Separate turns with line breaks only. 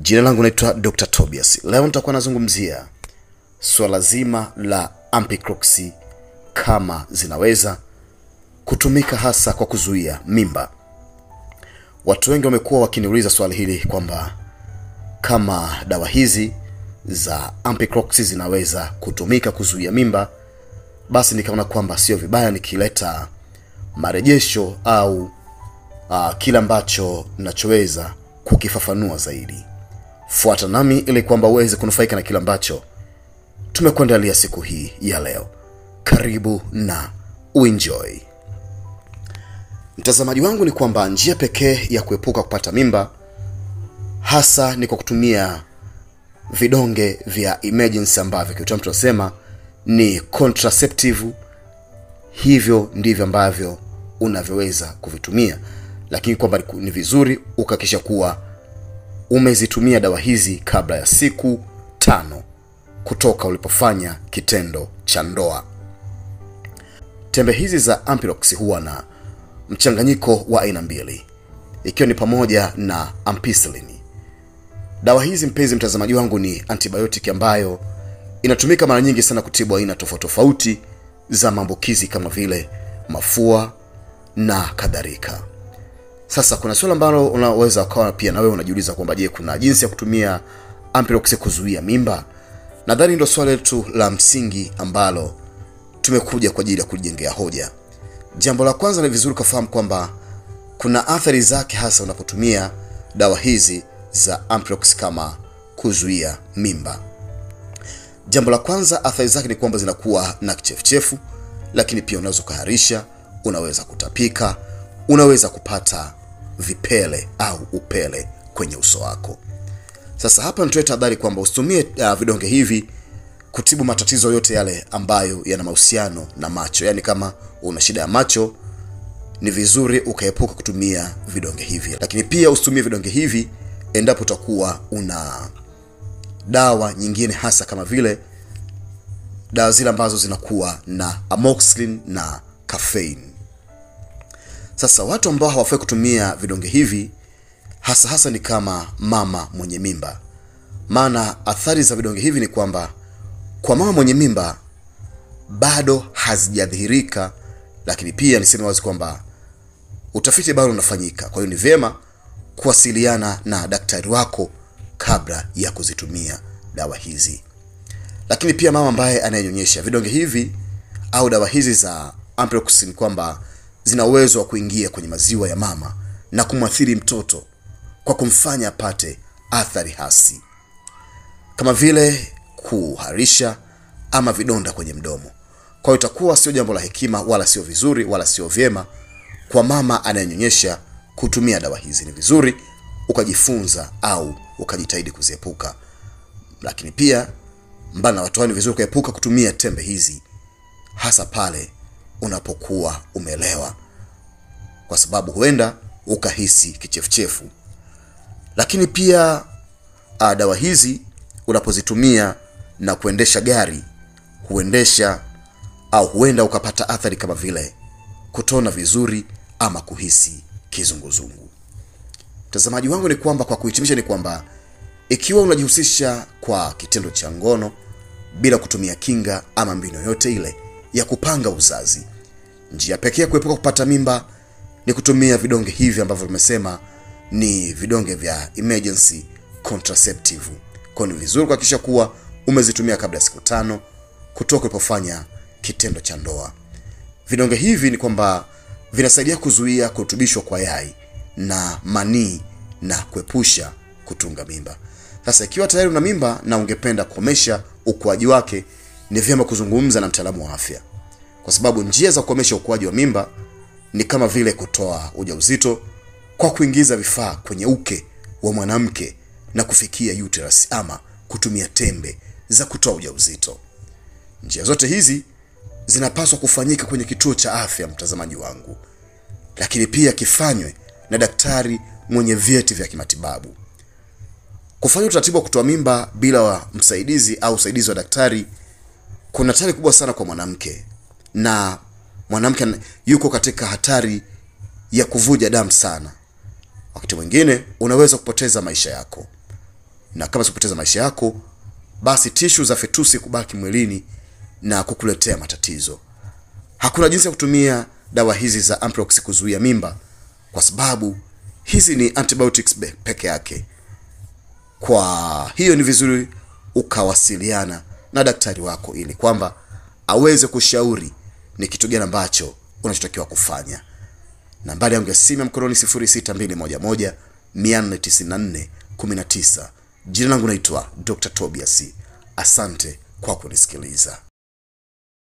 Jina langu naitwa Dr. Tobias. Leo nitakuwa nazungumzia swala zima la ampiclox kama zinaweza kutumika hasa kwa kuzuia mimba. Watu wengi wamekuwa wakiniuliza swali hili kwamba kama dawa hizi za ampiclox zinaweza kutumika kuzuia mimba, basi nikaona kwamba sio vibaya nikileta marejesho au uh, kile ambacho nachoweza kukifafanua zaidi. Fuata nami ili kwamba uweze kunufaika na kile ambacho tumekuandalia siku hii ya leo. Karibu na uenjoy. Mtazamaji wangu, ni kwamba njia pekee ya kuepuka kupata mimba hasa ni kwa kutumia vidonge vya emergency ambavyo kiutamu tunasema ni contraceptive. Hivyo ndivyo ambavyo unavyoweza kuvitumia, lakini kwamba ni vizuri ukahakikisha kuwa umezitumia dawa hizi kabla ya siku tano kutoka ulipofanya kitendo cha ndoa. Tembe hizi za Ampiclox huwa na mchanganyiko wa aina mbili, ikiwa ni pamoja na ampicillin. Dawa hizi mpenzi mtazamaji wangu, ni antibiotic ambayo inatumika mara nyingi sana kutibu aina tofauti tofauti za maambukizi kama vile mafua na kadhalika. Sasa kuna swali ambalo unaweza ukawa pia na wewe unajiuliza kwamba je, kuna jinsi ya kutumia Ampiclox kuzuia mimba? Nadhani ndio swali letu la msingi ambalo tumekuja kwa ajili ya kujengea hoja. Jambo la kwanza, ni vizuri ukafahamu kwamba kuna athari zake hasa unapotumia dawa hizi za Ampiclox kama kuzuia mimba. Jambo la kwanza, athari zake ni kwamba zinakuwa na kichefuchefu, lakini pia unaweza ukaharisha, unaweza kutapika, unaweza kupata vipele au upele kwenye uso wako. Sasa hapa nitoe tahadhari kwamba usitumie uh, vidonge hivi kutibu matatizo yote yale ambayo yana mahusiano na macho. Yaani kama una shida ya macho, ni vizuri ukaepuka kutumia vidonge hivi, lakini pia usitumie vidonge hivi endapo utakuwa una dawa nyingine, hasa kama vile dawa zile ambazo zinakuwa na amoxicillin na caffeine. Sasa watu ambao hawafai kutumia vidonge hivi hasa hasa ni kama mama mwenye mimba, maana athari za vidonge hivi ni kwamba kwa mama mwenye mimba bado hazijadhihirika, lakini pia niseme wazi kwamba utafiti bado unafanyika. Kwa hiyo ni vyema kuwasiliana na daktari wako kabla ya kuzitumia dawa hizi. Lakini pia mama ambaye anayenyonyesha, vidonge hivi au dawa hizi za Ampiclox ni kwamba zina uwezo wa kuingia kwenye maziwa ya mama na kumwathiri mtoto kwa kumfanya apate athari hasi kama vile kuharisha ama vidonda kwenye mdomo. Kwa hiyo itakuwa sio jambo la hekima wala sio vizuri wala sio vyema kwa mama anayenyonyesha kutumia dawa hizi. Ni vizuri ukajifunza au ukajitahidi kuziepuka, lakini pia mbali na watu hao, ni vizuri ukaepuka kutumia tembe hizi hasa pale unapokuwa umelewa, kwa sababu huenda ukahisi kichefuchefu. Lakini pia a, dawa hizi unapozitumia na kuendesha gari, huendesha au huenda ukapata athari kama vile kutona vizuri ama kuhisi kizunguzungu. Mtazamaji wangu, ni kwamba kwa kuhitimisha, ni kwamba ikiwa unajihusisha kwa kitendo cha ngono bila kutumia kinga ama mbinu yoyote ile ya kupanga uzazi, njia pekee ya kuepuka kupata mimba ni kutumia vidonge hivi ambavyo tumesema ni vidonge vya emergency contraceptive. Kwa ni vizuri kuhakikisha kuwa umezitumia kabla ya siku tano kutoka ulipofanya kitendo cha ndoa. Vidonge hivi ni kwamba vinasaidia kuzuia kurutubishwa kwa yai na manii na kuepusha kutunga mimba. Sasa ikiwa tayari una mimba na ungependa kukomesha ukuaji wake, ni vyema kuzungumza na mtaalamu wa afya, kwa sababu njia za kukomesha ukuaji wa mimba ni kama vile kutoa ujauzito kwa kuingiza vifaa kwenye uke wa mwanamke na kufikia uterus ama kutumia tembe za kutoa ujauzito. Njia zote hizi zinapaswa kufanyika kwenye kituo cha afya, mtazamaji wangu, lakini pia kifanywe na daktari mwenye vyeti vya kimatibabu. Kufanya utaratibu wa kutoa mimba bila wa msaidizi au usaidizi wa daktari kuna hatari kubwa sana kwa mwanamke, na mwanamke yuko katika hatari ya kuvuja damu sana. Wakati mwingine unaweza kupoteza maisha yako. na kama sikupoteza maisha yako, basi tishu za fetusi kubaki mwilini na kukuletea matatizo. Hakuna jinsi ya kutumia dawa hizi za Amprox kuzuia mimba, kwa sababu hizi ni antibiotics be- peke yake. Kwa hiyo ni vizuri ukawasiliana na daktari wako ili kwamba aweze kushauri ni kitu gani ambacho unachotakiwa kufanya. Nambari yangu ya simu ya mkononi 06211 494 19. Jina langu naitwa Dr. Tobias. Asante kwa kunisikiliza.